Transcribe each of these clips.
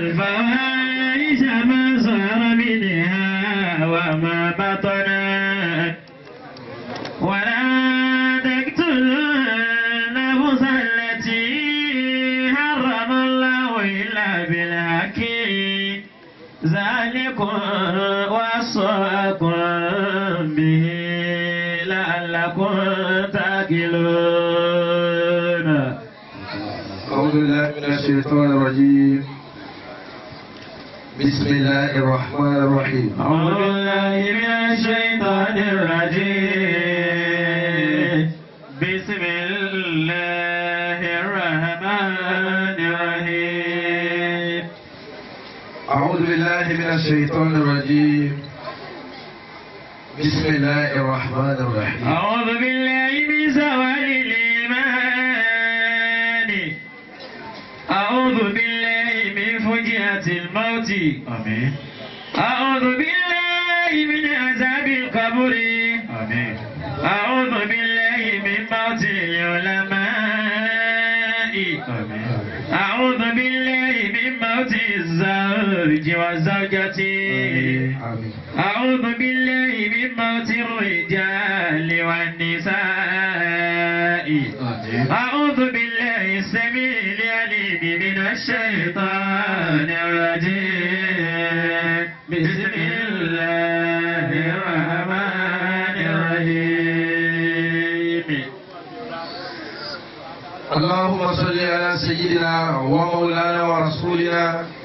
الفواحش ما ظهر منها وما بطن ولا تقتلوا النفس التي حرم الله إلا بالحق ذلكم وصاكم به لعلكم تاكلون أعوذ بالله من الشيطان الرجيم بسم الله الرحمن الرحيم أعوذ بالله من الشيطان الرجيم بسم الله الرحمن الرحيم أعوذ بالله من الشيطان الرجيم بسم الله الرحمن الرحيم أعوذ بالله من زوال الإيمان أعوذ بالله من فجأة الموت آمين أعوذ بالله من عذاب القبر آمين أعوذ بالله من موت العلماء آمين أعوذ بالله من موت الزوج والزوجة آمين أعوذ بالله من موت الرجال والنساء أعوذ بالله السميع العليم من الشيطان الرجيم بسم الله الرحمن الرحيم اللهم صل على سيدنا ومولانا ورسولنا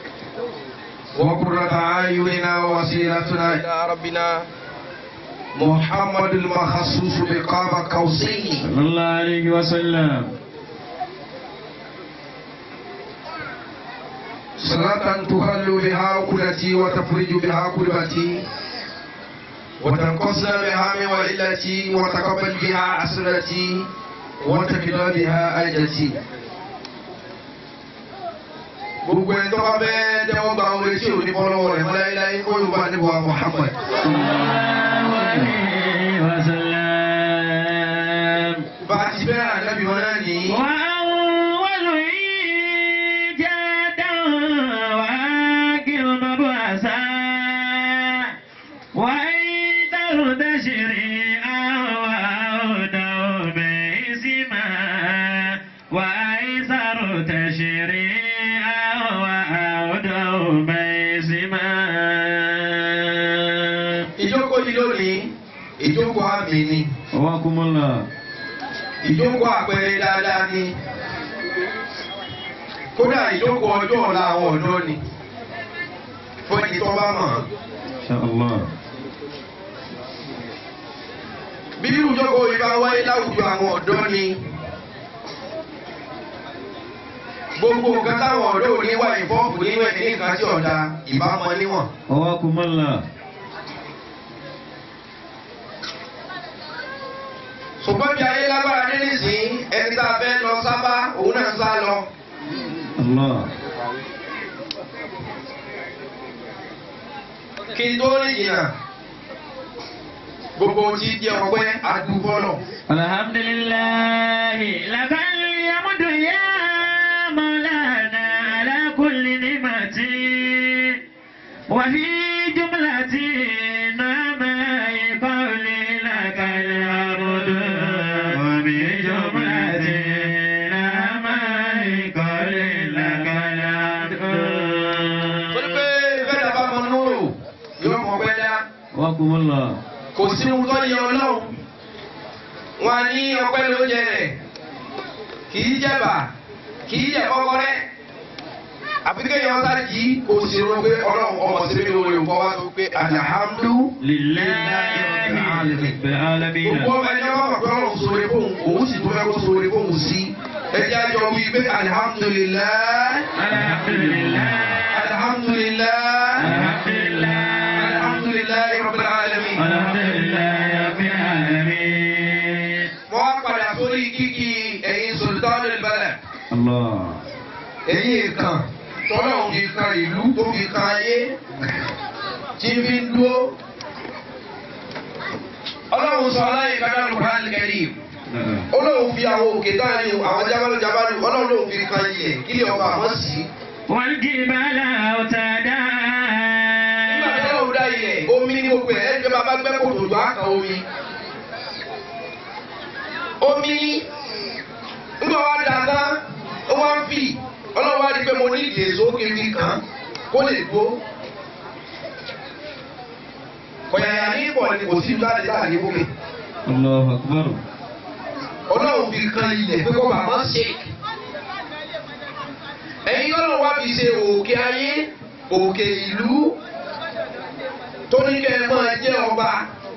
وقرة أعيننا ووسيلتنا إلى ربنا محمد المخصوص بقاب قوسين صلى الله عليه وسلم صلاة تخل بها عقلتي وتفرج بها كربتي وتنقصنا بها من وعلتي وتقبل بها أسرتي وتكلا بها أجتي gbogbo ẹni tó bá bẹ́ẹ̀ tẹ́wọ́ gba ohun etí òní bọ́lọ́wọ́ rẹ̀ láéláé kó yorùbá níbo wa Muhammad. صلى الله عليه وسلم bá a ti bẹ́ẹ̀ ànábì wọn náà ní. وأول إيجادا وآخر مبعثا وأيضا تشريعا وأودا باسما وأيسر تشريعا وأودا باسما ìjókòó yìí lónìí ìjókòó àmì ni حواكم الله ìjókòó àpẹẹrẹ dáadáa ni kódà ìjókòó ọjọ́ ọ̀la àwọn ọ̀dọ́ ni fún ẹni tó bá mọ̀. إن شاء الله bí irú ìjókòó yìí bá wáyé láwùjọ àwọn ọ̀dọ́ ni gbogbo nǹkan táwọn ọ̀dọ́ ò ní wá ìfọ́ọ̀fù nínú ẹ̀ ní nǹkan tí ọ̀dà ìbámu níwọ̀n. حواكم الله ṣùgbọ́n bí ayé lágbára dé nísìnyí ẹni tá a fẹ́ lọ sábà òun náà ń sá lọ. الله kí n tó rí ìyìnà gbogbo tí jẹ́ ọpẹ́ àdúgbò náà. الحمد لله لك الحمد يا مولانا على كل نعمة وفي جملة نعماء قولي لك الحمد وفي جملة نعماء قولي لك torí الحمد pé bẹ́ẹ̀ bá mọ núrò yóò mọ pẹ́ dá. وكم الله kò sí ohun tó yẹ ọlọ́run wọn á ní ọpẹ́ lóúnjẹ rẹ̀ kì í jẹ̀bà kì í jẹ kọ́kọ́rẹ́ àfi kéèyàn sá jí kò sí ro pé ọlọ́run ọmọ sí mi lórí nǹkan wá tó pé alihamdu لله رب العالمين gbogbo ọmọ ẹni wọn mọ̀ pé ọlọ́run sóore fóun òun sì tó fẹ́ kó sóore fóun sí ẹjẹ́ àjọ wí pé alihamdulilayi الحمد لله alihamdulilayi الحمد لله alihamdulilayi rabbil alamin. الحمد لله رب العالمين wọ́n á padà sórí kíkí ẹ̀yin sultanul balad. الله ẹ̀yin kan tọ́lọ́hún fi kan ìlú tó fi kan ayé tí fi ń dúró. ọlọ́run sọ aláyè kájà Al-Qur'an Al-Karim. ọlọ́run fi àwọn òkè táàrin àwọn jábálú jábálú ọlọ́run ló fi kan ilẹ̀ kí lè ọba àmọ́ sí. والجبال أوتادا nígbà tí ọlọ́run dá ilẹ̀ omi ní gbogbo ẹ̀ ẹgbẹ́ bàbá gbẹ́ kòtò jọ àkà omi. omi nígbà wá da tán ó wá ń fì ọlọ́run wá rí pé mo ní ìdí èso kébí kan kó lè gbó. kọ̀yàyà ní ìbọ̀ ni kò sí láti láàrin bókè. الله أكبر ọlọ́run fi kan ilẹ̀ pé kó bàbá ṣe. ẹ̀yin ọlọ́run wá fi ṣe òkè ayé òkè ìlú tó ní kẹ́ ẹ máa jẹ́ ọba.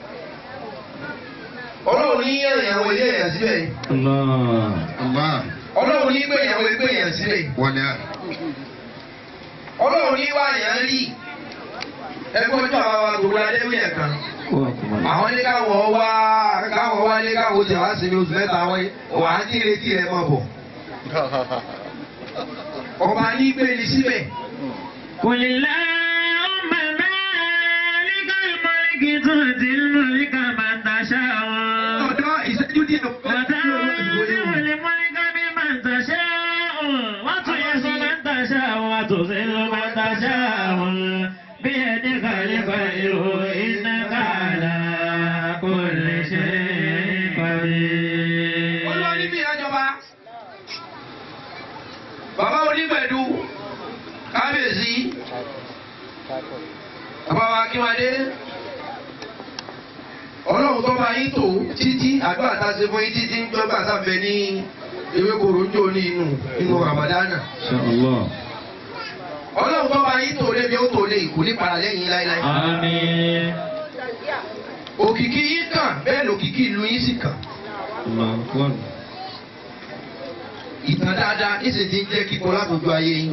ọlọ́run ní ìyàwó ilé èèyàn síbẹ̀. الله Allah. ọlọ́run ní gbẹ̀yàwó ilé èèyàn síbẹ̀. Wọlé. ọlọ́run ní wá èèyàn rí. ẹgbẹ́ ojú àwọn wa gbogbo adébí ẹ̀ kan. àwọn ní káwọn wá káwọn wá ní káwọn jẹ wá sinmi oṣù mẹ́ta wọ́n wà á ní retí ẹ̀ mọ̀ bọ̀. ọba ní gbé ní síbẹ̀. قل اللهم مالك الملك تؤتي الملك من تشاء ọ̀dọ́ ìṣẹ́jú díẹ̀ وتنزع الملك ممن تشاء وتعز من تشاء وتذل من تشاء بيدك الخير إنك على كل شيء قدير olúwa ní bí ìrájọba bàbá onígbẹ̀dú kábíyèsí bàbá wa kíwádé ọlọ́run tó bá yín tó títí àdúrà tá a ṣe fún yín títí ń gbọ́ gbà sáfẹ́ ní ewé koro ń jò ní inú inú ramadana إن شاء الله ọlọ́run tó bá yín tó lébi ó tó lé ìkú ní padà lẹ́yìn láéláé آمين òkìkí yín kàn bẹ́ẹ̀ lòkìkí ìlú yín sì kàn الله أكبر ìtàn dáadáa níṣẹ́ ti ń jẹ́ kíkọ́ látọjú ayé yín.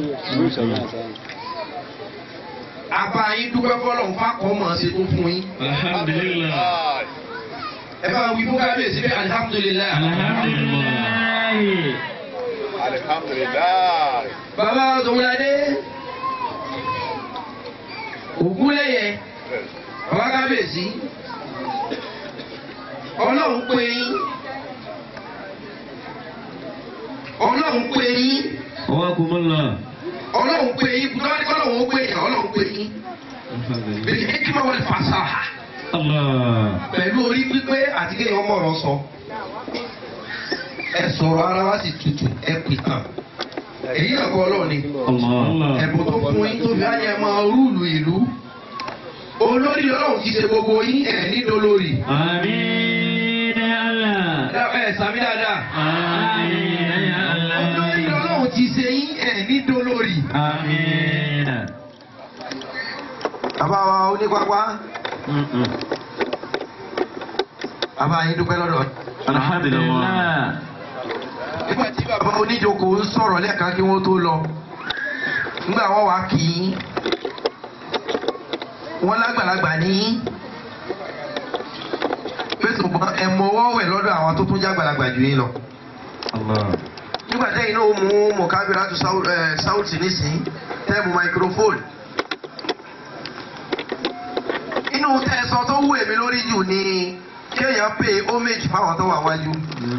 àbá yín dúpẹ́ fọlọ́run fákọ̀ọ́ mọ̀ ṣe tó fún yín. الحمد لله ẹ bá wí fún kábíyèsí bẹ́ẹ̀ alihamudulilayi. الحمد لله Alhamdulillah. bàbá Sowolade ògúnlẹ̀yẹ bàbá kábíyèsí ọlọ́run pé yín ọlọ́run pé yín قواكم الله ọlọ́run pé yín tọ́wádìí kọ́lọ́run ó pé yín ọlọ́run pé yín الحمد لله bẹ́ẹ̀ ni hekima wọlé fasaha. الله pẹ̀lú orí pípé àti kéèyàn mọ̀rọ̀ sọ. ẹ sọ̀rọ̀ ara wa sì tutù ẹ pè tán. èyí náà kọ́ ọlọ́run ni. الله ẹ̀bùn tó fún yín tó fi ayẹ máa rúùlù ìlú. olórí ọlọ́run ti ṣe gbogbo yín ẹ̀ nílò lórí. آمين يا الله ẹ sàmì dáadáa. آمين يا olórí الله ọlọ́run ti ṣe yín ẹ̀ nílò lórí. آمين bàbá wa onípápá bàbá yín dúpẹ́ lọ́dọ̀. الحمد لله nígbà tí bàbá oníjókòó ń sọ̀rọ̀ lẹ́ẹ̀kan kí wọ́n tó lọ nígbà wọ́n wá kì í wọ́n lágbàlagbà ní pé ṣùgbọ́n ẹ mọwọ́ wẹ̀ lọ́dọ̀ àwọn tó tún jágbàlagbà jù yín lọ. الله nígbà tẹ́yìn náà ó mú mọ̀kábíra tó sáwùtì nísìnyí tẹ́ẹ̀mù microphone. inú tẹ̀sán tó wù èmi lórí jù ni kéèyàn pay homage fáwọn tó wà wájú.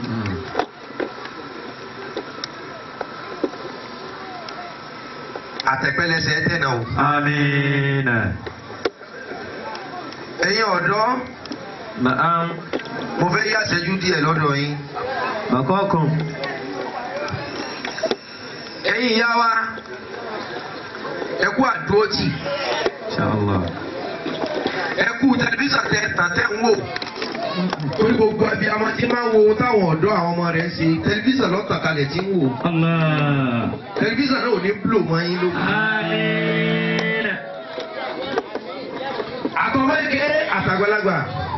àtẹ̀pẹ́lẹsẹ̀ ẹ̀ tẹ̀nà o. آمين ẹ̀yin ọ̀dọ́ نعم mo fẹ́ yá ṣẹ́jú díẹ̀ lọ́dọ̀ yín. بقاكم ẹ̀yin ìyá wa ẹ kú àdúrótì إن شاء الله ẹ kú tẹlifíṣàn tẹ tàn tẹ ń wò. torí gbogbo ẹbí àwọn tí máa ń wo ohun táwọn ọ̀dọ́ àwọn ọmọ rẹ̀ ń ṣe tẹlifíṣàn lọ́tàn kalẹ̀ tí ń wò. الله tẹlifíṣàn náà ò ní búlò mọ́ yín lókun. آمين àtọmọ́lẹ́kẹ́ àtàgbàlagbà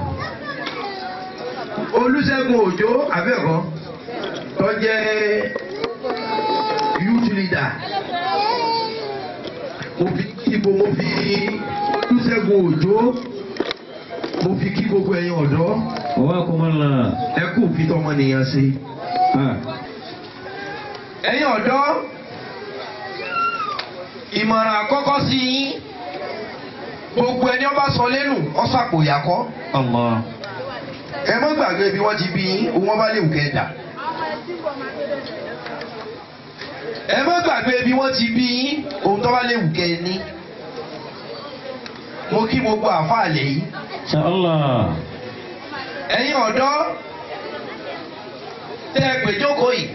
olùṣègùn òjò abẹ́ẹ̀kọ́ tó jẹ́ youth leader mo fi kíbo mo fi olùṣègùn òjò mo fi kí gbogbo ẹ̀yin ọ̀dọ́ قواكم الله ẹ kú fi tọmọnìyàn ṣe. آه. ẹ̀yin ọ̀dọ́ ìmọ̀ràn àkọ́kọ́ sí yín gbogbo ẹni ọba sọ lẹ́nu ọ̀sàpòyàkọ́ الله ẹ má gbàgbé bí wọ́n ti bí yín òun ọba lè wù kẹ́ dà. ẹ má gbàgbé. gbàgbé bí wọ́n ti bí yín ohun tó bá léwu kẹ́ ẹ ní. mo kí gbogbo àfáà lè yí. Insha Allah. ẹ̀yin ọ̀dọ́ tẹ́ ẹ pè jókòó yìí.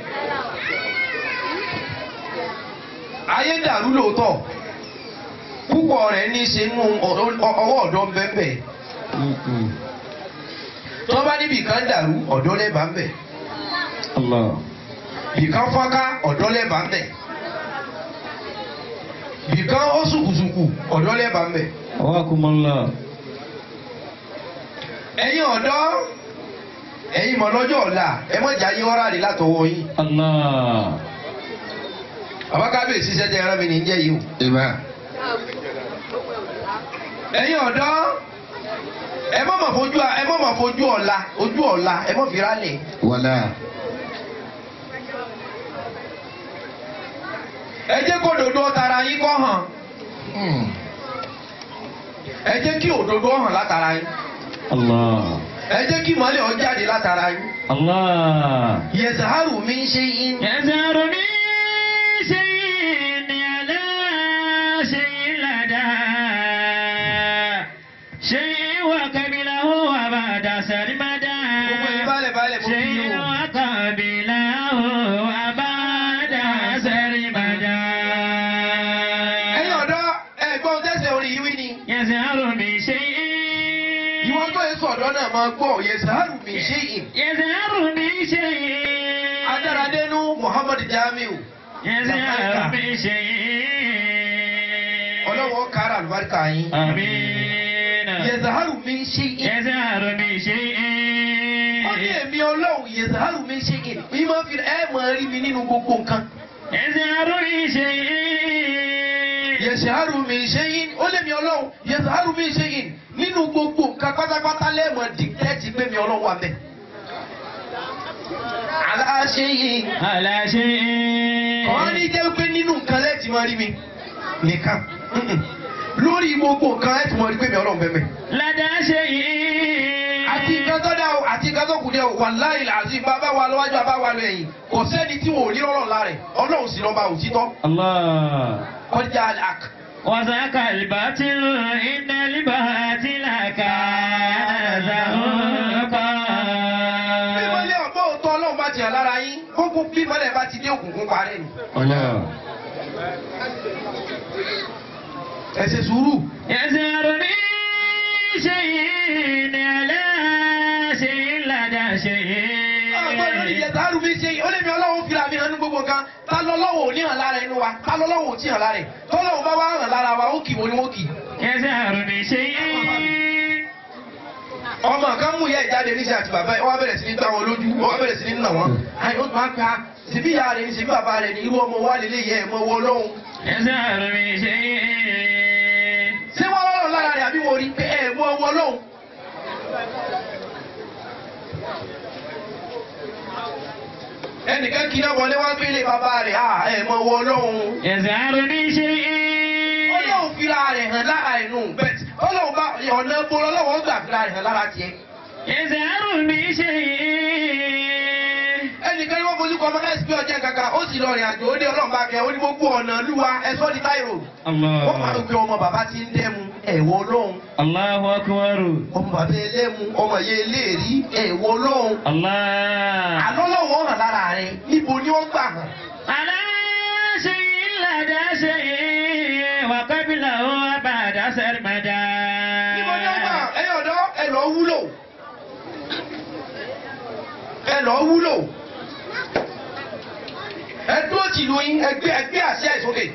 ayé dàrú lóòótọ́ púpọ̀ rẹ̀ ní í ṣe nínú ọ̀dọ́- ọwọ́ ọ̀dọ́ bẹ́ẹ̀ Mm-mm. tó bá níbi kan dàrú ọ̀dọ́ lẹ́bàá ń bẹ̀ Allah. bìkan fọ́nká ọ̀dọ́ lẹ́bàá ń bẹ̀ bìkan ó sùkùsùkù ọ̀dọ́ lẹ́bàá ń bẹ̀. Awakumullah. ẹ̀yin ọ̀dọ́ ẹ̀yin mọ̀ lọ́jọ́ ọ̀la ẹ mọ̀ jà yín ọ́rá rè látọwọ́ yín. Allah. bàbá kábíyèsí sẹ́tẹ̀ ẹran mi ní jẹ́ yìí o. ẹ̀yin ọ̀dọ́ ẹ mọ̀ mọ̀ fojú ẹ mọ̀ mọ̀ fojú ọ̀la ojú ọ̀la ẹ mọ̀ fi rálẹ̀. Wàlá. ẹ jẹ́ kó òdodo tara yín kọ́ hàn ẹ jẹ́ kí òdodo hàn látara yín Allah. ẹ jẹ́ kí ìmọ́lẹ̀ ó jáde látara yín. Allah. yẹ̀sàárù mi ń ṣe yín. يزهر من شيء على شيء لدى شيء وقبله وبعد سرمدا gbogbo yín balẹ̀ balẹ̀ mo fi شيء yín o. وقبله وبعد سرمدا ẹ̀yin ọ̀dọ́ ẹ̀gbọ́n tẹ̀sẹ̀ orin yìí wí ni. يزهر من شيء ìwọ́n tó ń sọ̀dọ́ náà máa gbọ́ yẹ̀sàárù mi ń ṣe yín. يزهر من شيء Adáradénú Muhammad Jamiu. يزهر من شيء Ọlọ́wọ́ kára àlùbáríkà yín. آمين Yẹ̀sàárù mi ń ṣe yín. يزهر من شيء Ó ní èmi ọlọ́run yẹ̀sàárù mi ń ṣe yín. Mi máa fi ẹ máa rí mi nínú gbogbo nǹkan. يزهر من شيء Yẹ̀sàárù mi ń ṣe yín. Ó lé mi ọlọ́run yẹ̀sàárù mi ń ṣe yín. Nínú gbogbo nǹkan pátápátá lẹ́ẹ̀mọ̀ dìtẹ́tì pé mi ọlọ́run wà mẹ́. Aláṣẹ yìí. على شيء Àwọn ní jẹ́ pé nínú nǹkan lẹ́ẹ̀tì máa rí mi nìkan. Mm-mm. Lórí gbogbo nǹkan lẹ́ẹ̀tì máa rí pé mi ọlọ́run bẹ́ẹ̀ mẹ́. لدى شيء àti nǹkan tó dá o àti nǹkan tó kù dé o wàláhì àti bàbá wa lọ́wọ́jú bàbá wa lọ ẹ̀yìn kò sẹ́ni tí wọn ò ní ọlọ́run lára ẹ̀ ọlọ́run sì lọ́ba òtítọ́ الله kọjá àk. وذاك الباطل إن الباطل كان زهوقا bímọlẹ́ ọ̀gbọ́ òótọ́ ọlọ́run bá ti hàn lára yín gbogbo bímọlẹ́ bá ti dé òkùnkùn parẹ́ ni. الله ẹ ṣe sùúrù. يزهر من شيء على شيء لدى شيء ọgbọ́n lórí ìjẹta àrùn mi ṣe ó lè mi ọlọ́run fìlà mi hàn ní gbogbo nǹkan ta lọ́lọ́wọ́ ò ní hàn lára inú wa ta lọ́lọ́wọ́ ò tí hàn lára ẹ̀ tọ́lọ́run bá wá hàn lára wa ó kì wọ́n ni wọ́n kì. يزهر من شيء ọmọ kan mú ìyá ìjáde níṣẹ́ àti bàbá ẹ̀ wọ́n bẹ̀rẹ̀ sí ní gbá wọn lójú wọ́n bẹ̀rẹ̀ sí ní nà wọ́n. àyè ó tún á pa síbí ìyá rẹ̀ ní síbí bàbá rẹ̀ ní irú ọmọ wa lè lè yẹ ẹ̀mọ́ wọ lọ́hùn. يزهر من شيء ṣé wọ́n lọ́rọ̀ lára rẹ̀ àbí wọ́n rí pé ẹ̀mọ́ wọ lọ́hùn. ẹnìkan kí náà wọlé wá gbélé bàbá rẹ̀ à ẹ̀mọ́ wọ lọ́hùn. يزهر من شيء ọlọ́run fira rẹ̀ hàn lára ẹ̀ nù bẹ́ẹ̀ ọlọ́run bá ọ̀nà bọ́lọ́ lọ́wọ́ gbà fira rẹ̀ hàn lára tiẹ̀. يزهر من شيء ẹnìkan ní wọ́n fojú kọ ọmọ náà sí pé ọjà kankan ó sì lọ rìn àjò ó dé ọlọ́run bá kẹ́ ó ní gbogbo ọ̀nà lúwa ẹ̀sọ́ ní táìrò. wọ́n máa ń الله pe ọmọ bàbá tí ń dẹ́mu ẹ̀wọ̀ ọlọ́run الله أكبر ọmọ bàbá ẹlẹ́mu ọmọ yẹn eléèrí ẹ̀wọ̀ ọlọ́run. الله àlọ́ lọ́wọ́ hàn lára rẹ̀ níbo ni wọ́n gbà hàn. على شيء لدى شيء وقبله وبعد سرمدا níbo ni wọ́n gbà hàn ẹ̀yin ọ̀dọ́ ẹ lọ wúlò ẹ lọ wúlò ẹ dúró tìlú yín ẹgbẹ́ ẹgbẹ́ àṣẹ ìsókè.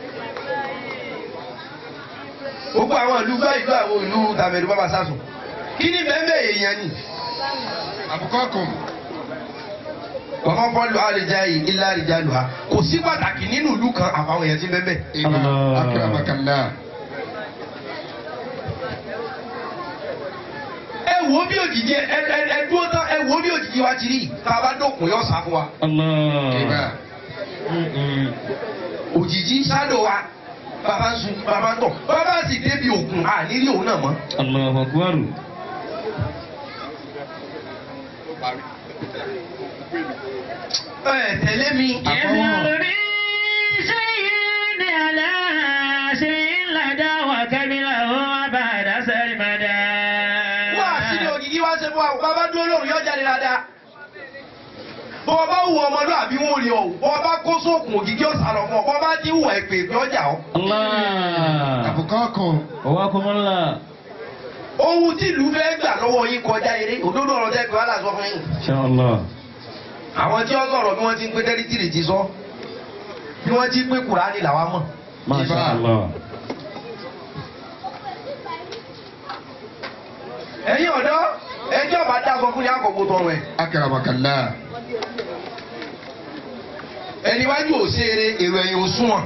gbogbo àwọn ìlú gbá ìlú àwọn ìlú tàbẹ̀lú bàbá sásùn kí ni bẹ́ẹ̀ bẹ́ẹ̀ èèyàn ni. Àbùkọ́kùn. Wọ́n fọ́ lu àlejò yìí ilé àlejò àlùhà. Kò sí pàtàkì nínú ìlú kan àfàwọn èèyàn tí ń bẹ́ẹ̀ bẹ́ẹ̀. Ìmọ̀ Allah. akérèmọkànlá. Ẹ wo bí òjijì ẹ ẹ ẹ dúró tán ẹ wo bí òjijì wa ti rí. Tá a bá dókun yóò sá fún wa. الله Ìmọ̀. Mm-mm. Òjijì sádò wa. Bàbá ń sun bàbá ń tọ̀. Bàbá sì débi òkun à nílé òun náà mọ́. الله أكبر Ẹ tẹ̀lé mi. يزهر من شيء dúró lóru yọ jáde dáadáa bọ́ ọ bá wù ọmọlúwàbí wọn ò rí ọ bọ́ ọ bá kó sóògùn ògìgí ọ̀sán lọ fún ọ bọ́ ọ bá ti wù ẹ̀pẹ̀ ìpè ọjà ọ. Allah. Abukakum. Wakumullah. ohun tí ìlú fẹ́ gbà lọ́wọ́ yín kọjá eré òdodo ọ̀rọ̀ tẹ́ pé wàhálà sọ fún yín. Inshallah. àwọn tí wọ́n sọ̀rọ̀ bí wọ́n ti ń pé tẹ́rítìrì ti sọ bí wọ́n ti ń pé kùránì làwa mọ̀. Masha Allah. ẹ̀yin ọ̀dọ́ ẹjọ́ bá dá sọ fún yín àkọ́kọ́ tọrọ ẹ̀. Akramakallah. ẹni wájú ò ṣe eré èrò ẹ̀yìn ò súnwọ̀n.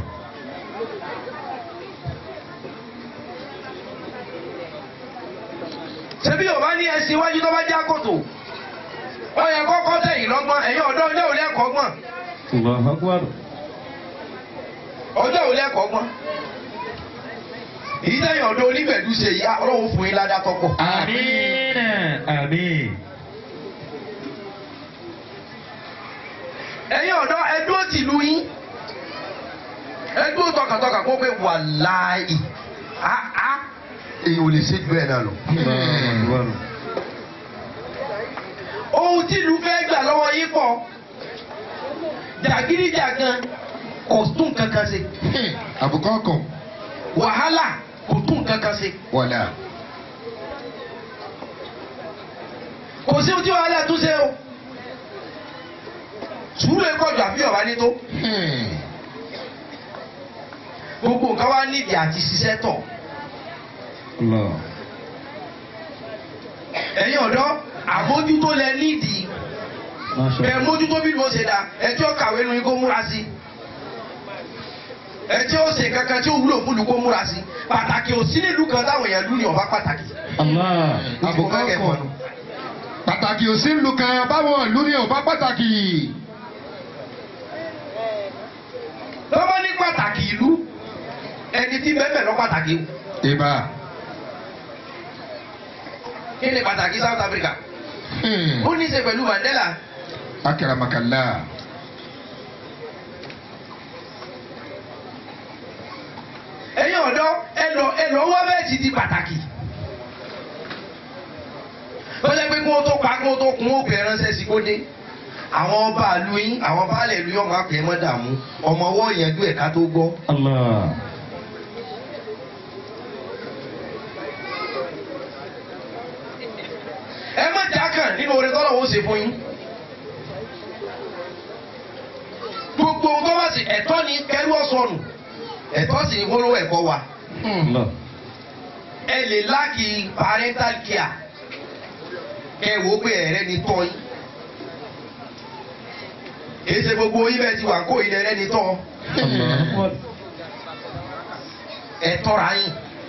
ṣebí yorùbá ní ẹsìn iwájú tó bá já kòtò ó yẹ kọ́kọ́ tẹ̀yìn lọ́gbọ́n ẹ̀yin ọ̀dọ́ ọjọ́ òun lẹ́kọ̀ọ́ gbọ́n Allahu Akbar. ọjọ́ òun lẹ́kọ̀ọ́ gbọ́n èyí tẹ̀yìn ọ̀dọ́ onígbẹ̀dú ṣe yìí ọlọ́run fún yín ládàá tọ́pọ̀. Àmín. Àmín. ẹ̀yin ọ̀dọ́ ẹdúró tìlú yín ẹdúró tọkàntọkàn kó pé wàláì áá èyí ò lè ṣe jù ẹ̀ náà lọ. Allahu Akbar. ohun tí ìlú fẹ́ gbà lọ́wọ́ yín pọ̀ jàgídíjàgan kò tún kankan ṣe Abukakum. wàhálà kò tún kankan ṣe Wala. kò sí ohun tí wàhálà tún ṣe o sùúrù ẹ̀kọ́ jù àbí ọ̀bá ní tó gbogbo nǹkan wá nídìí àti ṣiṣẹ́ tọ̀ Allah. ẹ̀yin ọ̀dọ́ àmójútó lẹ nídìí Masha bẹ́ẹ̀ mójútó bí mo ṣe dá ẹ tí ó kàwé nu yín kó múra sí ẹ tí ó ṣe kankan tí ó wúlò fún lu kó múra sí pàtàkì ò sí nílùú kan táwọn èèyàn lù ní ọba pàtàkì. Allah. Abukakum. Pàtàkì ò sí ìlú kan báwọn ìlú ni ò bá pàtàkì. lọ́wọ́ ní pàtàkì ìlú ẹni tí bẹ́ẹ̀ bẹ́ẹ̀ lọ pàtàkì o. Ìbá. kí ni pàtàkì South Africa ó ní í ṣe pẹ̀lú Mandela Akramakallah. ẹ̀yin ọ̀dọ́ ẹ lọ ẹ lọ wá bẹ́ẹ̀ ti di pàtàkì. ó jẹ́ pé kí wọ́n tó pa kí wọ́n tó kún ó pè é ránṣẹ́ sí kó dé. àwọn ọba ìlú yín àwọn baálẹ̀ ìlú yín ọmọ akẹ́ mọ́ dààmú ọmọ ọwọ́ ìyẹnjú ẹ̀ka tó gbọ́. Allah. ẹ má jákàn nínú orin tọ́lọ̀ wọ́n ṣe fún yín. gbogbo ohun tó bá sì ẹ̀tọ́ ni kẹ́rù ọ̀sọ̀nù ẹ̀tọ́ sì ni polówó ẹ̀kọ́ wa. Allah. ẹ lè láàkì parental care kẹ wò ó pé ẹ̀rẹ́ ni tọ́ yín. èyí ṣe gbogbo yín bẹ́ẹ̀ ti wà kó ilẹ̀ rẹ́ ni tọ́ Allahu Akbar. ẹ tọ́ra yín.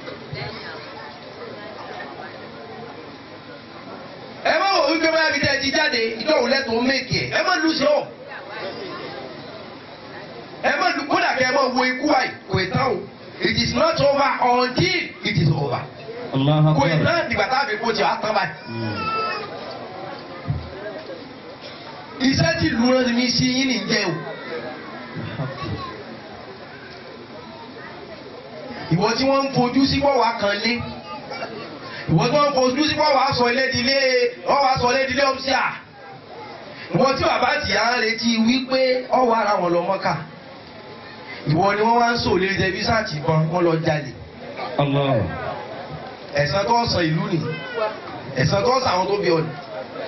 ẹ má wò wípé báyà bí tẹ́ ẹ ti jáde ìjọ́wò lẹ́tọ̀ọ́ méèkì ẹ̀ ẹ má lù sí ọ̀. ẹ má lù kódà kẹ́ ẹ má wo ikú àì kò ì tán o it is not over until it is over. Allahu kò ì Akbar. tán dìgbà tá a fi kó ti wá tán báyìí. Mm. iṣẹ́ tí ìlú rán mi sí yín nìjẹ́ o. ìwọ tí wọ́n ń fojú sí pọ̀ wá kan lé ìwọ tí wọ́n ń fojú sí pọ̀ wá sọ ilé dilé ọ̀ wá sọ ilé dilé ọ̀sí à ìwọ tí bàbá tìyà ń retí wípé ọ̀ wá ara wọn lọ mọ́kà ìwọ ni wọ́n wá ń sọ lórí tẹlifíṣàn tìbọn wọ́n lọ jalè Allah. ẹ̀san tó sọ ìlú nì ẹ̀san tó sọ àwọn tó bí ọ nì.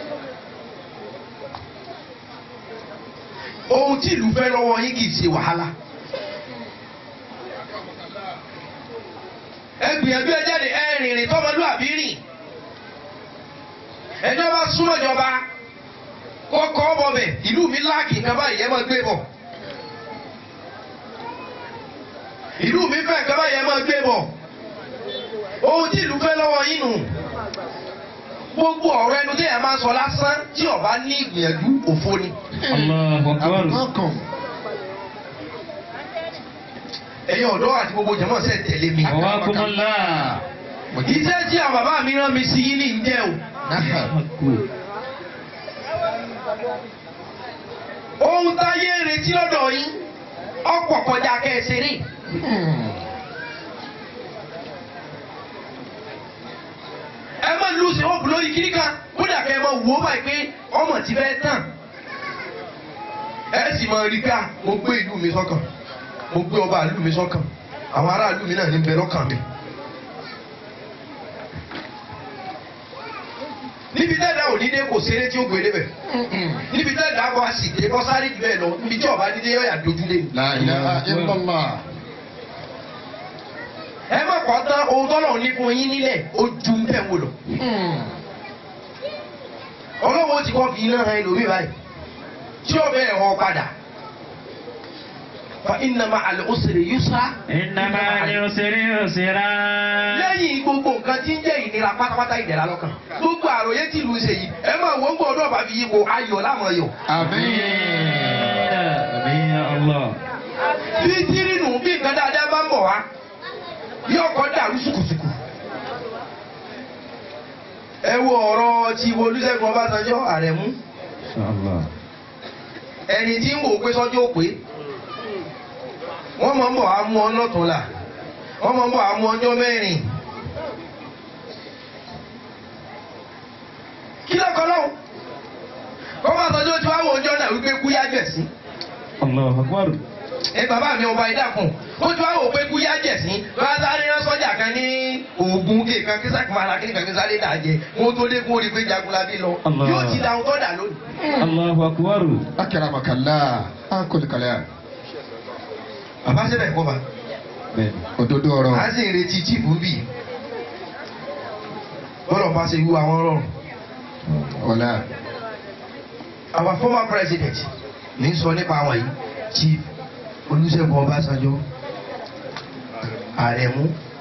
ohun tí ìlú fẹ́ lọ́wọ́ yín kì í ṣe wàhálà. ẹ gbìyànjú ẹ jáde ẹ rìnrìn tọmọlúàbí rìn ẹjọ́ bá súnmọ́ ìjọba kọ́kọ́ bọ̀ bẹ̀ ìlú mi láàkì nǹkan báyìí ẹ máa gbé bọ̀ ìlú mi fẹ́ nǹkan báyìí ẹ máa gbé bọ̀ ohun tí ìlú fẹ́ lọ́wọ́ yín nù gbogbo ọ̀rọ̀ ẹnu tí ẹ máa sọ lásán tí ọba ní ìgbìyànjú òfo ni. Allahu Akbar. Abukakum. ẹ̀yin ọ̀dọ́ àti gbogbo jẹ̀mọ́ sẹ̀ tẹ̀lé mi. Wakumullah. iṣẹ́ tí àwọn bàbá mi rán mi sí yín ní ìjẹ́ o. ohun táyé ń retí lọ́dọ̀ yín ọ̀pọ̀ kọjá kẹsìrì. ẹ má lu sí òògùn lórí kíní kan kódà kẹ́ ẹ mọ wò ó báyìí pé ọmọ ti fẹ́ tàn ẹ sì mọ rí ká mo gbé ìlú mi sọ́kàn mo gbé ọba ìlú mi sọ́kàn àwọn aráàlú mi náà ní bẹ lọ́kàn mi. níbi tẹ́lẹ̀ ò ní dé kò ṣeré tí ó gbé débẹ̀ níbi tẹ́lẹ̀ àbọ̀ àsìkè kọ́ sáré jù bẹ́ẹ̀ lọ níbi tí ọba dídé yọ̀yà dojúlé. La ilaha illallah. ẹ má kọ́ tán ohun tọ́lọ̀ ní fún yín nílẹ̀ ó ju bẹ́ẹ̀ wò lọ. ọlọ́wọ́ ti kọ́ fi iná han ẹlòmíì báyìí tí ó bẹ́ẹ̀ họ padà. fa inna ma'al usri yusra. Innama al-usri yusra. lẹ́yìn gbogbo nǹkan tí ń jẹ́ ìnira pátápátá ìdẹ̀ra lọ́kàn gbogbo àròyé tí ìlú ń ṣe yìí ẹ máa wọ́n gbọ́ ọdún ọ̀bá fi yípo ayọ̀ láwọn ayọ̀. Àmín. Àmín ya Allah. bí tírínù bí nǹkan dáadáa bá ń bọ̀ wá yóò kọ́ dàrú sùkùsùkù. ẹ wo ọ̀rọ̀ ti Olúṣẹ́gun Ọbásanjọ́ Àrẹ̀mú Inshallah. ẹni tí ń wò ó pé sọ́jọ́ ó pé wọ́n mọ̀ ń bọ̀ á mú ọ lọ́tùnla wọ́n mọ̀ ń bọ̀ á mú ọjọ́ mẹ́rin. kí lọ́kọ́ lọ́wọ́ Ọbásanjọ́ tí wàá wọ ọjọ́ náà wípé kú yájẹ̀ sí Allahu akbar. ẹ bàbá mi ọba ìdàkùn ó ti wá wò pé kú yájẹ̀ sí bá sáré rán sọ́jà kan ní oògùn kí kan kí sáà máa ra kí kan kí sáré dà jẹ wọn tó dé kó rí pé jagunlabi lọ Allah. yóò ti da ohun tó dà lónìí. Allahu akbar. Akramakallah. Akólkalẹ̀. bàbá sẹ́bẹ̀ kọ́ ba Bẹ́ẹ̀ni. Òdodo ọ̀rọ̀. a sì ń retí chíìpù bì bọ́lọ̀ bá ṣe wú àwọn rọrùn. Ọ̀la. our former president ní sọ nípa àwọn yìí chief Olúṣẹ́gun Ọbásanjọ́ Àrẹ̀mú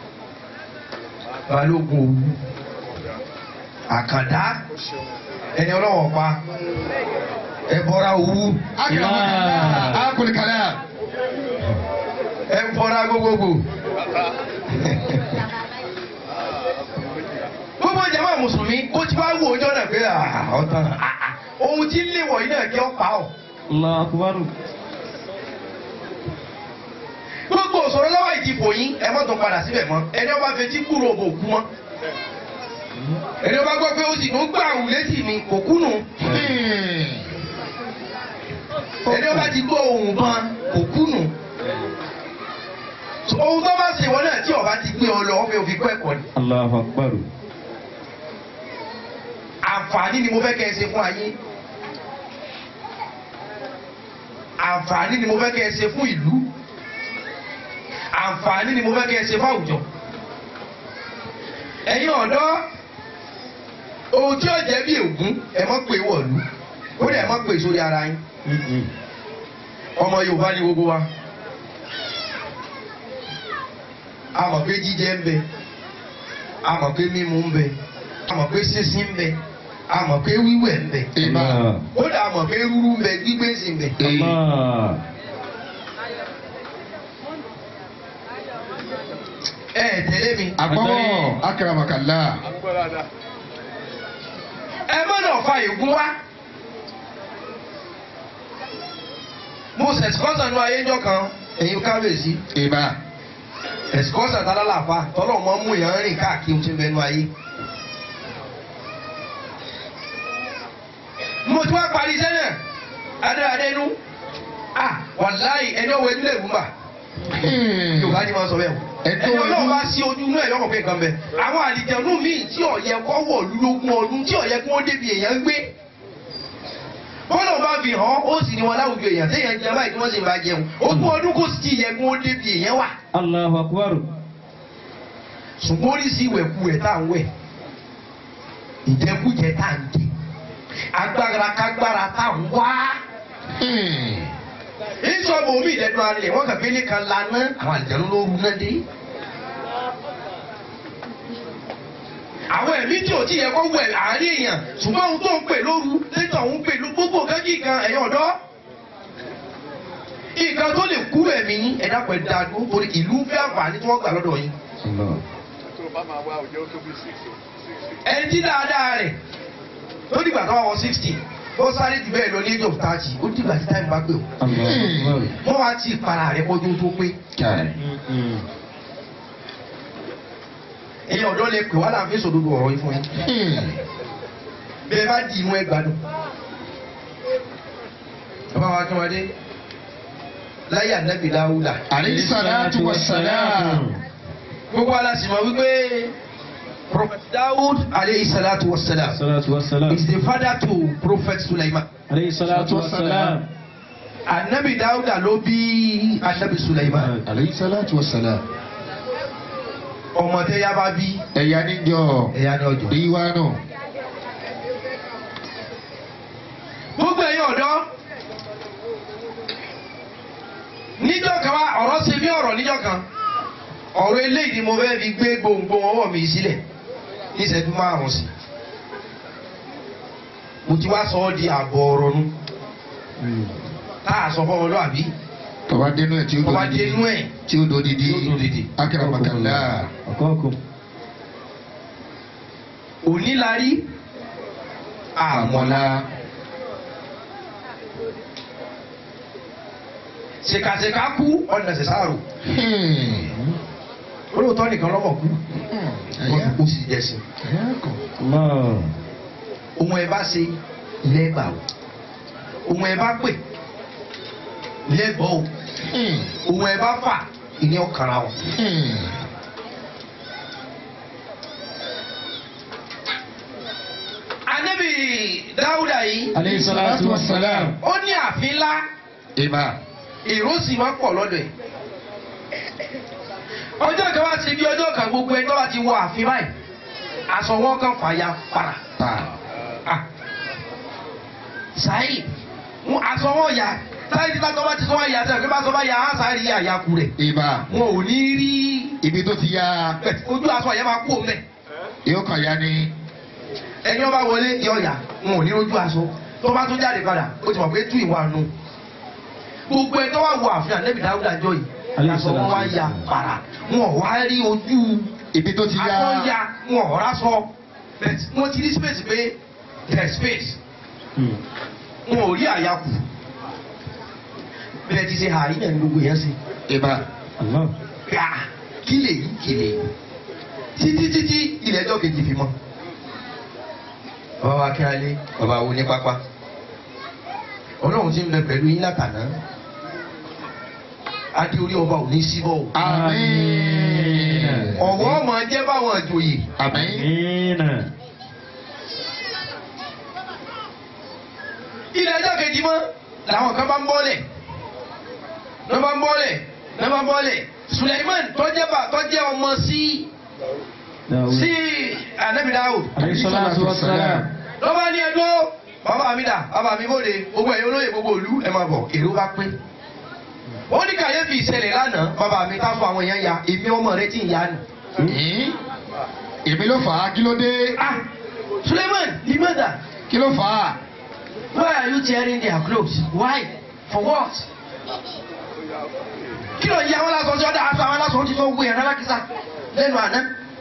Balógun Òwu Àkàndá ẹni ọlọ́wọ́ pa ẹbọra Òwu Akramakallah. Akólkalẹ̀. ẹbọra gbogbogbò. gbogbo jama mùsùlùmí ó ti wá wò ọjọ́ náà pé ah, ọ̀tàn ah, ah, ohun tí ń lé wọ̀nyí náà kí ọ pa ọ́. Allahu akbar. gbogbo òṣòro lọ́wọ́ ìdìbò yín ẹ mọ́ tó padà síbẹ̀ mọ́ ẹni ọba fetí kúrò bò kú mọ́ ẹni ọba gbọ́ pé ó sì ń gbà wù létí mi kò kú nù ẹni ọba ti gbọ́ ohun ban kò kú nù ohun tó bá ṣe wọn náà tí ọba ti gbé ọ lọ wọn fi òfin kọ́ ẹ̀kọ́ ni Allahu akbar. àǹfààní ni mo fẹ́ kẹ́ ẹ ṣe fún ayé àǹfààní ni mo fẹ́ kẹ́ ẹ ṣe fún ìlú àǹfààní ni mo fẹ́ kẹ́ ẹ ṣe fún àwùjọ ẹ̀yin ọ̀dọ́ ohun tí ó jẹ́ bí ègún ẹ mọ́ pé wọ̀lú ó dẹ̀ ẹ mọ́ pé sórí ara yín Mm-mm. ọmọ Yorùbá ni gbogbo wa a mọ̀ pé jíjẹ ń bẹ a mọ̀ pé mímu ń bẹ a mọ̀ pé sísín ń bẹ a mọ̀ pé wíwẹ̀ ń bẹ Ìmọ̀. Allah. kódà a mọ̀ pé rúrú ń bẹ gbígbé sí ń bẹ. Allah. ẹ ẹ tẹ̀lé mi. Àgbọ̀wọ̀. Akramakallah. ẹ gbọ́dọ̀ fa ègún wá. mo ṣẹ̀sìkọ́sà ní ayéjọ́ kan ẹ̀yin kábíyèsí Ìmọ̀. ẹ̀sìkọ́sà tá lálàáfà tọ́lọ̀ mọ́ mú yàn rìn káàkiri tí ń bẹnu ayé. mo ti wá parí iṣẹ́ náà adéadénú ah wàláì ẹni ọwọ́ ẹdúlẹ̀ ìwúmbà yorùbá ni wọ́n sọ bẹ́ẹ̀ o Ẹ̀tọ́ ẹni ọlọ́run ojú. bá sí ojú inú ẹ̀ lọ́kọ̀ pé nǹkan bẹ àwọn àlìjẹ̀nú míì tí ọ̀yẹ́ kọ́ wọ̀ lógún ọdún tí ọ̀yẹ́ kí wọ́n débi èèyàn gbé bọ́lá bá fi hàn ó sì ní wọn láwùjọ èèyàn téèyàn jẹ báyìí tí wọ́n sì máa jẹun ogún ọdún kò sì ti yẹ kí wọ́n débi èèyàn wà Allahu akbar. ṣùgbọ́n oríṣi ìwẹ̀kuwẹ̀ tá à ń wẹ̀ ìjẹkújẹ tá à ń jẹ agbára kágbára tá à ń wá ìṣọ́bù omi ìdẹ́nu alẹ̀ wọ́n kàn fẹ́lẹ́ kan laná àwọn àlìjẹ̀nú ló rú náà dé. àwọn ẹ̀mí tí ò tí yẹ kó wẹ̀ láàárín èèyàn ṣùgbọ́n ohun tó ń pè lóru létò òun pè ló gbogbo nǹkan kí nǹkan ẹ̀yìn ọ̀dọ́. nǹkan tó lè kú ẹ̀mí yín ẹ̀dá pẹ̀ dáa dúró torí ìlú ń fẹ́ àǹfààní tí wọ́n gbà lọ́dọ̀ yín. Allah. ẹni tí dáadáa rẹ̀ tó dìgbà tó wà wọ sixty ó sáré jù bẹ́ẹ̀ lọ ní age of thirty ó dìgbà tí táìmù bá gbé o. Allahu akbar. wọ́n wá tí ìpara rẹ̀ kọjú tó pé. Kai. Mm-mm. ẹ̀yin ọ̀dọ́ lè pè wá láàfin sòdodo ọ̀rọ̀ yìí fún yín. bẹ́ẹ̀ bá di inú ẹ gbádùn. bàbá wa kí wọn dé láyé ànábì dáúdà. alayhi salatu wa salam. gbogbo aláṣẹ mọ̀ wípé prophet daud aleyhi salatu wa salam salatu wa salam. is the father to prophet sulaiman. Alayhi salatu wa salam. ànábì dáúdà ló bí ànábì sulaiman. alayhi salatu wa salam. ọmọ tẹ yá bá bí ẹ̀yà níjọ ẹ̀yà ni ọjọ́. ìwà náà. gbogbo ẹ̀yin ọ̀dọ́ níjọ́ kan wá ọ̀rọ̀ ṣe bí ọ̀rọ̀ níjọ́ kan ọ̀rọ̀ eléyìí ni mo fẹ́ fi gbé gbòǹgbò ọwọ́ mi sílẹ̀ ní ìṣẹ́jú márùn-ún sí mo ti wá sọ ọ́ di àbọ̀ ọ̀rọ̀ nu tá a sọ fún ọmọlúwàbí tọ́ba dénú ẹ̀ tí ó ọba dòdìdì dénú ẹ̀ tí ó dòdìdì Tí ó dòdìdì. akérèmọkànlá Ọkọ̀ọ̀kọ̀. onílarí àmọ́lá ṣèkàṣèkà kú ọ̀nà ṣẹ̀ṣàrò olóòótọ́ nìkan lọ́mọ̀ kú wọ́n kú sí jẹ́sìn. Allah. ohun ẹ bá ṣe lẹ́gbà o ohun ẹ bá pè lẹ́bọ̀ o ohun ẹ bá fà ìní ọ̀kàrà o. Ànábì Dáúdà yìí Alayhi salatu wa salam. ó ní ààfin ńlá ìbá èrò sì máa ń pọ̀ lọ́dọ̀ ẹ̀. ọjọ́ kan wá sí bí ọjọ́ kan gbogbo ẹni tó bá ti wọ ààfin báyìí aṣọ wọn kan fàya para. pa Ah. Saheed wọn aṣọ wọn yà táyé tí bàtọ́ bá ti sọ wọn yà sẹ́yìn pé bàtọ́ bá yà á sáré àyàkú rẹ̀ ìbá wọn ò ní rí ibi tó ti ya ojú aṣọ yẹn máa kú òun bẹ̀ yóò kàn ya ni ẹni wọn bá wọlé yọ yà wọn ò ní ojú aṣọ tó bá tún jáde padà ó ti mọ̀ pé tú ìwà nù gbogbo ẹ tó wà wọ àfihàn lẹ́bi dáúdà jọ yìí aṣọ wọn wá ya para wọn ò wá rí ojú ibi tó ti aṣọ ya ya wọn ò rásọ bẹ́ẹ̀ wọn ti rí space pé there is space wọn ò rí àyàkù bẹ́ẹ̀ ti ṣe àárí náà ní gbogbo yẹn sí ìbá Allah. gbà kí lè yí kí lè yí títí títí ilẹ̀ ẹjọ́ kejì fi mọ́ bàbá wa kíálé bàbá wo ní pápá ọlọ́run ti ń bẹ pẹ̀lú yín látàná adé orí ọba ò ní síbọ̀ o àmín ọ̀wọ́ ọmọ jẹ́ báwọn àjòyè àmín Amina. ilẹ̀ ẹjọ́ kejì mọ́ làwọn kan bá ń bọ́lẹ̀ lọ́ bá ń bọ́lẹ̀ lọ́ bá ń bọ́lẹ̀ Suleiman tọ́jẹ́ bá tọ́jẹ́ ọmọ sí Dawud. sí anabi Dawud Alayhi salatu wa salam. lọ́ bá ní ẹjọ́ bàbá mi dà bàbá mi bóde gbogbo ẹ̀yin olóyè gbogbo ìlú ẹ̀ máa bọ̀ èrò bá pín ó ní kàyéfì ìṣẹ̀lẹ̀ lánàá bàbá mi ká fún àwọn èèyàn ya èmi ọmọ rẹ tí ń ya nù. Ẹ̀ẹ́n? èmi ló fà á kí ló dé ah Suleiman limada kí ló fà á why are you tearing their clothes why for what. kí ló ń yá wọn lásán tí wọn dá aṣọ àwọn lásán tí wọn gbé yẹn lálákìsà lẹ́nu àná.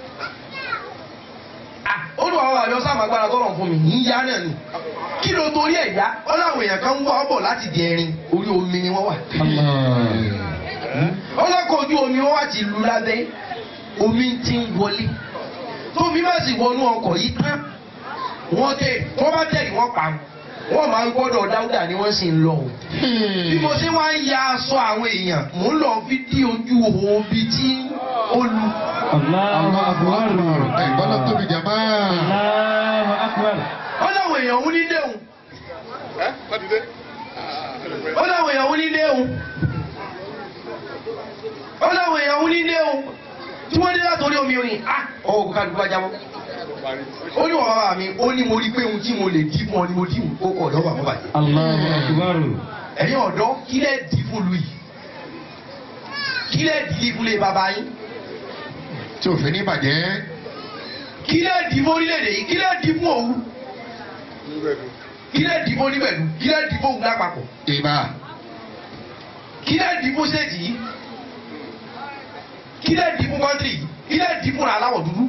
ah olùwà wà lọ sáà agbára tọrọ fún mi yìí yá náà ni kí ló torí ẹ̀ yá ọ láwọn èèyàn kan ń wá ọ bọ̀ láti di ẹrin orí omi ni wọ́n wà. ọlọ́kọ̀ ojú omi wọn wá ti lu lábẹ́ omi ti ń wọlé tómi bá sì wọnú ọkọ̀ yìí tán wọ́n tẹ̀ wọ́n bá tẹ̀lé wọ́n pa wọ́n máa ń gbọ́dọ̀ dáúdà ni wọ́n sì ń lọ o. bí mo ṣe wá ń ya aṣọ àwọn èèyàn mò ń lọ fi dí ojú òbí tí ó lu. Allahu akbar. ẹ̀gbọ́n náà tóbi jàmá Allahu akbar. ó láwọn èèyàn ń ní déhùn. ó láwọn èèyàn ń ní déhùn. ó láwọn èèyàn ń ní déhùn. tí wọ́n dé látòrí omi orin ah ọwọ́ kò ká dùgbà jábọ́. ó ní wọ́n bàbá mi ó ní mo rí pé ohun tí mo lè dí fún ọ ni mo dí fún ó kọ̀ ọ̀dọ́ bàbá bàjẹ́. Allahu akbar. ẹ̀yin ọ̀dọ́ kí lẹ́ dì fún lu yìí kí lẹ́ dì fún lè bàbá yín tí òfin ní bàjẹ́ kí lẹ́ dì fún orílẹ̀-èdè yìí kí lẹ́ dì fún òwú kí lẹ́ dì fún oníbẹ̀lú kí lẹ́ dì fún òwú lápapọ̀ ìbá kí lẹ́ dì fún stéètì yìí kí lẹ́ dì fún kọ́ńtì yìí kí lẹ́ dì fún aláwọ̀ dúdú.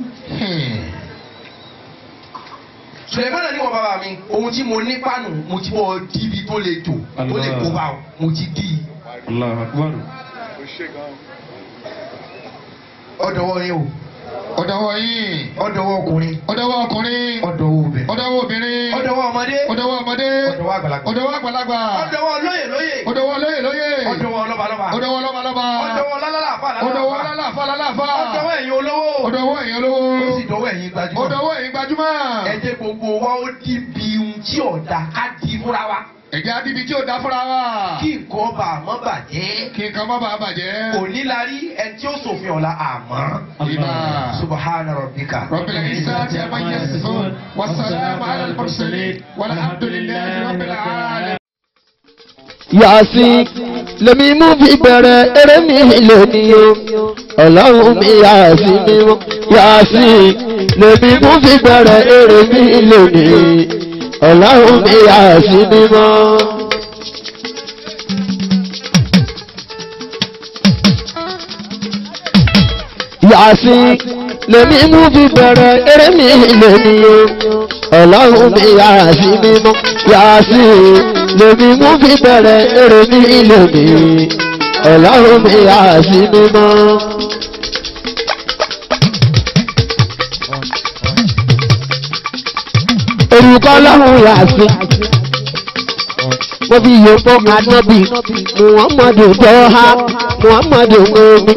Sùlẹ̀mọ́nà ní wọ́n bàbá mi ohun tí mo ní pánù mo ti bọ́ díbi tó lè tò tó lè kó bá o mo ti dì í. Allahu akbar. ọ̀dọ̀ wọn ni o ọ̀dọ̀wọ́ yìí ọ̀dọ̀wọ́ ọkùnrin ọ̀dọ̀wọ́ ọkùnrin ọ̀dọ̀wọ́ obìnrin ọ̀dọ̀wọ́ obìnrin ọ̀dọ̀wọ́ ọmọdé ọ̀dọ̀wọ́ ọmọdé ọ̀dọ̀wọ́ àgbàlagbà ọ̀dọ̀wọ́ àgbàlagbà ọ̀dọ̀wọ́ lóyè lóyè ọ̀dọ̀wọ́ lóyè lóyè ọ̀dọ̀wọ́ lọ́balọ́ba ọ̀dọ̀wọ́ lọ́balọ́ba ọ̀dọ̀wọ́ lálálàfà ọ̀dọ̀wọ́ lálàfà lálàfà ọ̀dọ̀wọ́ ẹ̀yin olówó ọ̀dọ̀wọ́ èèyàn lówó ó sì dọ̀wọ́ ẹ̀yin gbajúmọ̀ ọ̀dọ̀wọ́ èyí gbajúmọ̀ ẹ jẹ́ gbogbo wa ó di bí ohun tí ọ̀dà ká di fúnra wa ẹ̀jẹ̀ adíbi tí ò dá fúnra wa kí nǹkan ọba àmọ́ bàjẹ́ kí nǹkan má bàa bàjẹ́ òní la rí ẹni tí ó ṣòfin ọ̀la àmọ́ ìbá subahana rabbika. رب العزة عما يصفون والسلام على المرسلين والحمد لله رب العالمين yàsí lèmi mú fi bẹ̀rẹ̀ eré mi lónìí o ọlọ́run mi yàsí mímọ́ yàsí lèmi mú fi bẹ̀rẹ̀ eré mi lónìí ọlọ́run mi yàsí mímọ́. yàsí lèmi mú fi bẹ̀rẹ̀ eré mi lónìí o ọlọ́run mi yàsí mímọ́ yàsí lèmi mú fi bẹ̀rẹ̀ eré mi lónìí ọlọ́run mi yàsí mímọ́. orúkọ ọlọ́run yàsí mo fi yòókù anábì muhammadu dọ́ha muhammadu omi.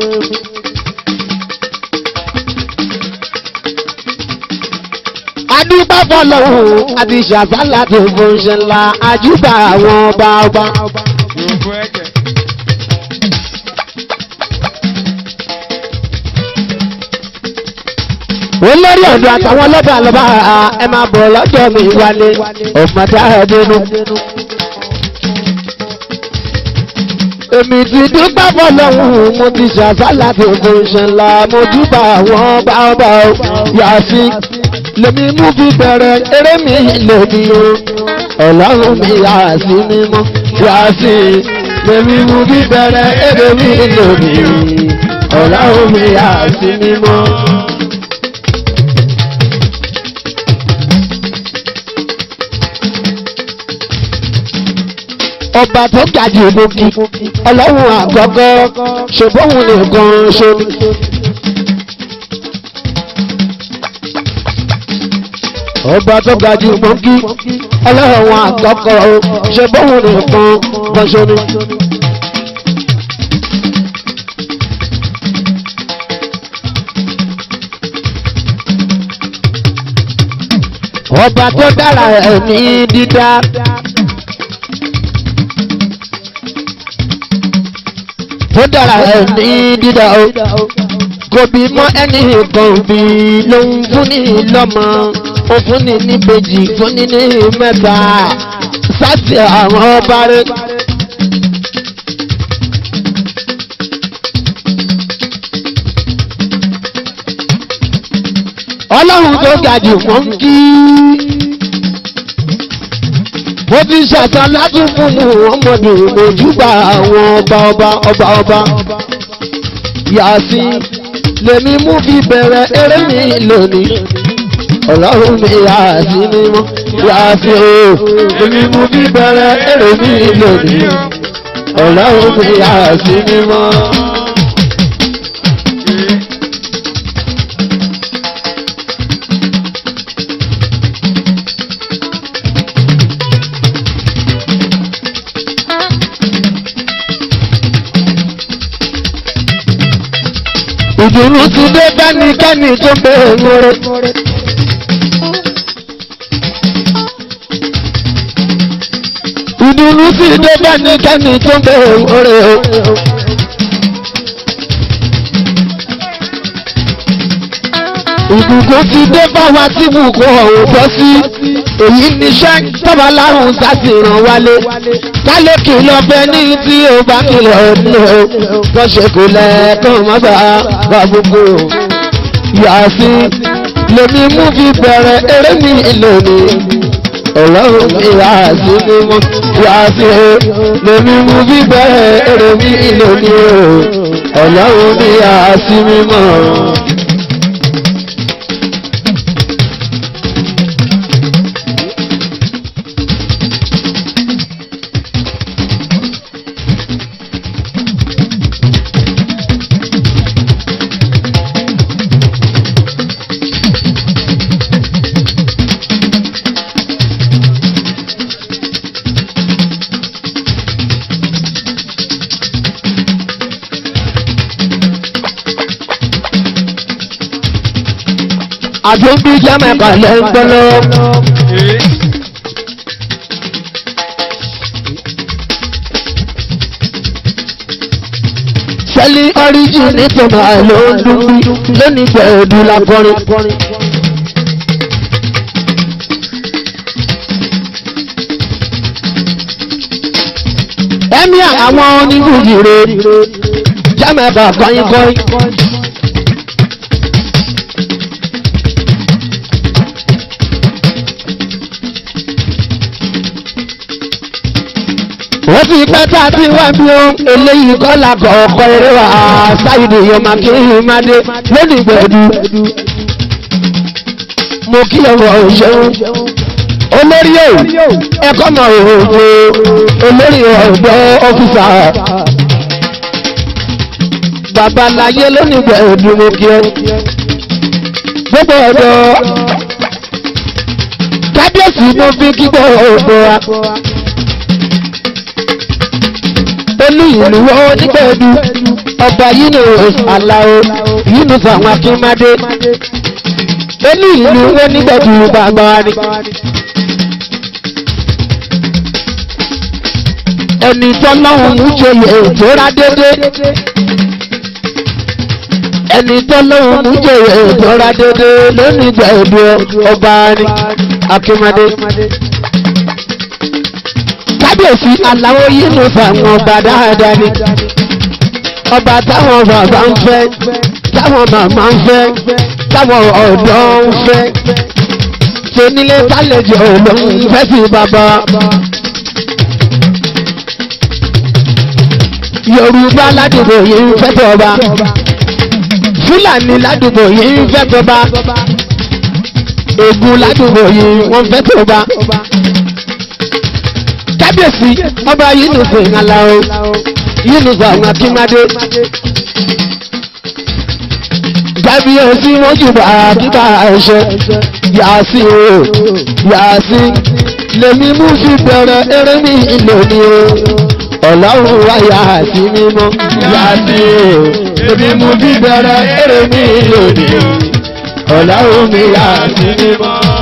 adúgbò fọlọ́hún àti ṣàfàlà tó fún ṣe ńlá àjùbà àwọn ọba ọba. olórí ọ̀dọ́ àtàwọn ọlọ́ba lọ́ba ẹ máa bọ̀ lọ́jọ́ mi wálé ọ̀mọ̀dá ẹ̀dínú. èmi ti dúpẹ́ fọlọ́hún mo ti ṣàfàlà tó fún ṣe ńlá mo júbà àwọn ọba ọba yàtí lèmi mú fi bẹ̀rẹ̀ eré mi lòdì o ọlọ́run mi yà sí mímọ́ yà sí lèmi mú fi bẹ̀rẹ̀ eré mi lòdì ọlọ́run mi yà sí mímọ́. ọba tó ga jù lókì ọlọ́run àgọ́gọ́ ṣùgbọ́n òun nìkan ṣe ni. ọba tó ga jù mọ́ kí ọlọ́run àkọ́kọ́ ṣe bóun nìkan bọ́ṣọ́ ni. ọba tó dára ẹ̀ ní dídá. tó dára ẹ̀ ní dídá o kò bí mọ́ ẹnì kan bí ló ń fún ní lọ́mọ ó fún ní níbejì fún ní ní mẹ́ta sáàtì àwọn ọba rẹ̀. ọlọ́run tó ga jù wọ́n ń kí. mo ti ṣàtàn láti fún mu ọmọdé mojúbà àwọn ọba ọba ọba ọba. yàtí lèmi mú fi bẹ̀rẹ̀ eré mi lónìí ọlọ́run mi yàtí mímọ́ yàtí o lèmi mú fi bẹ̀rẹ̀ eré mi lónìí ọlọ́run mi yàtí mímọ́. ìdùnnú ti dé bẹ́nikẹ́ni tó bẹ̀rẹ̀ mọ́rẹ́. ìdùnnú ti dé bẹ́nikẹ́ni tó bẹ̀rẹ̀ mọ́rẹ́ o. ìbùkún ti dé báwa tí bùkún ọ̀hún bọ́ sí èyí níṣẹ́ tọ́ba lárùn sáti ràn wálé kálé kìlọ̀ fẹ́ ní tí ó bá kìlọ̀ ní o kọ́ ṣe kò lẹ́ẹ̀kan má bà á bá gbogbo yàtí lèmi mú fi bẹ̀rẹ̀ eré mi lónìí ọlọ́run mi yàtí mímọ́ yàtí lèmi mú fi bẹ̀rẹ̀ eré mi lónìí ọlọ́run mi yàtí mímọ́. àjọbí jẹ́mẹ̀kà lẹ́ńgbọ́lọ́. sẹ́lí ọ́ríjì nítorí àìló ń dún bí lónìí gbẹ̀ẹ́dù lákọrin. ẹ̀mí àwọn oníbùjìrè jẹ́mẹ̀kà kọ́yìnkọ́yìn. wọ́n ti pẹ́ tá a ti wá bí ó eléyìí kọ́lá kọ̀ọ̀kọ́ eré wa ṣáìdì yọmọ kí n má dé lónìí gbẹ̀dú. mo kí ọwọ́ òṣèlú olórí o ẹ̀kọ́ mọ̀ òòjò olórí ọ̀dọ́ ọ́fíìsà babaláyé lónìí gbẹ̀dú mo kí ẹ gbogbo ọ̀dọ́ kábíyèsí mo fi kí gbogbo wa olú ìlú wọn nígbẹ̀ẹ́dù ọba yunus alao yunus àwọn akínmádé olú ìlú wọn nígbẹ̀ẹ́dù gbàgbà ni. ẹni tọ́lọ́hún mú joyè tóra dédé ẹni tọ́lọ́hún mú joyè tóra dédé lónìí gbẹ̀ẹ́dù ọba ni akínmádé kábíyèsí aláwọ̀ yìí ló fàwọn ọba dáadáa ni ọba táwọn bàbá ń fẹ́ táwọn màmá ń fẹ́ táwọn ọ̀dọ́ ń fẹ́ tónílé tálejò ló ń fẹ́ sí bàbá. yorùbá ládùúgbò yìí ń fẹ́ tọba fúlàní ládùúgbò yìí ń fẹ́ tọba ègùn ládùúgbò yìí wọ́n fẹ́ tọba kábíyèsí ọba yínúfù ìhànlá o yínúfù àwọn akínmádé kábíyèsí wọn jùbọ àkíkà ẹṣẹ yàásí o yàásí lèmi mú fi bẹ̀rẹ̀ eré mi lónìí o ọlọ́run wá yàásí mímọ́ yàásí o lèmi mú fi bẹ̀rẹ̀ eré mi lónìí o ọlọ́run mi yàásí mímọ́.